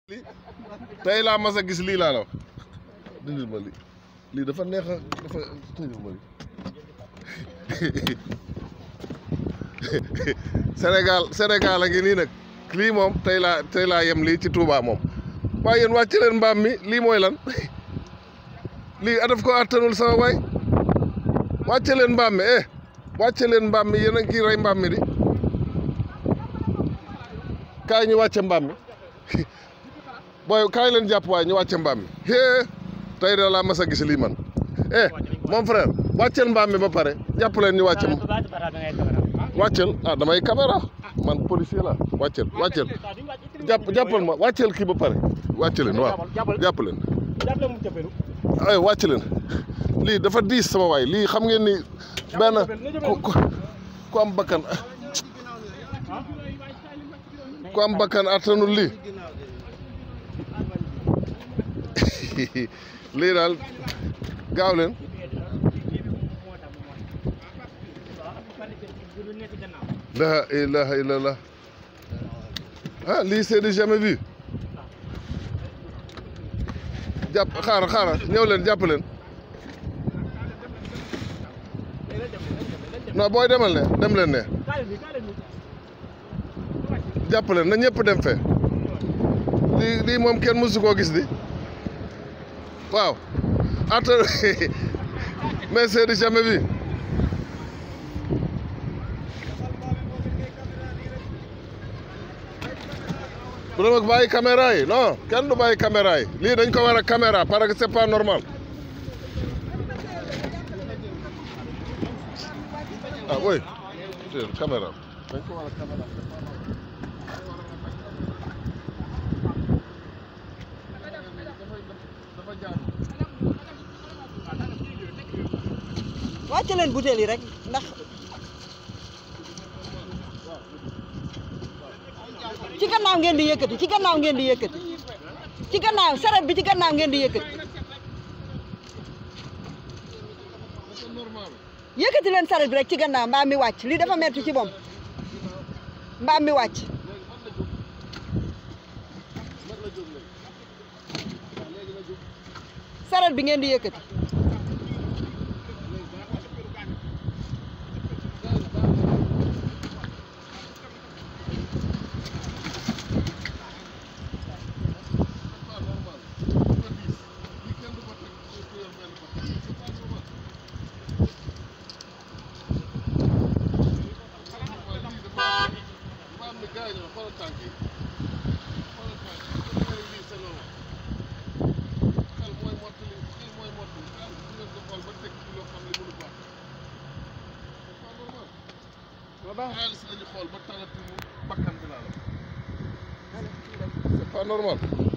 tey laa mas a gis lii laa la wax dindil ma lii lii dafa neex a dafa tëjal ma lii Sénégal Sénégal a ngi nii nag lii moom tey laa tey laa yem lii ci Touba moom waaye yéen wàcce leen mbaam mi lii mooy lan lii a daf ko attanul sama waay wàcce leen mbaam mi eh wàcce leen mbaam mi yéen a ngi kii rey mbaam mi di kaay ñu wàcce mbaam mi booy kaay leen jàpp waaye ñu wàcce mbaam mi hee tey de laa mas a gis lii man eh mon frère wàccel mbaam mi ba pare jàpp leen ñu wàcce wàccel ah damay caméra man policier la wàccel wàccel jàpp jàppal ma wàccel kii ba pare wàcce leen waaw jàpp leen ay wàcc leen lii dafa diis sama waay lii xam ngeen ni benn ku ku am bakkan ku am bakkan attanul lii lii daal gaaw leen la ilaha illallah ah lii c'est du jamais vu jàpp xaaral xaaral ñëw leen jàpp leen non booy demal ne dem leen ne jàpp leen na ñëpp dem fe lii lii moom kenn mësu koo gis di waaw atta mais c'est du jamais vu bu dama bàyyi caméra yi non kenn du bàyyi caméra yi lii dañ ko war a caméra parce que c'est pas normal ah oui caméra dañ ko war a caméra wàcce leen butéel yi rek ndax ci gannaaw ngeen di yëkkati ci gannaaw ngeen di yëkkati ci gannaaw saret bi ci gannaaw ngeen di yëkkati yëkkati leen saret bi rek ci gannaaw mbaam mi wàcc lii dafa metti ci moom mbaam mi wàcc saret bi ngeen di yëkkati xaalis lañu xool ba talatuñu bakkan bi laa la c'est pas normal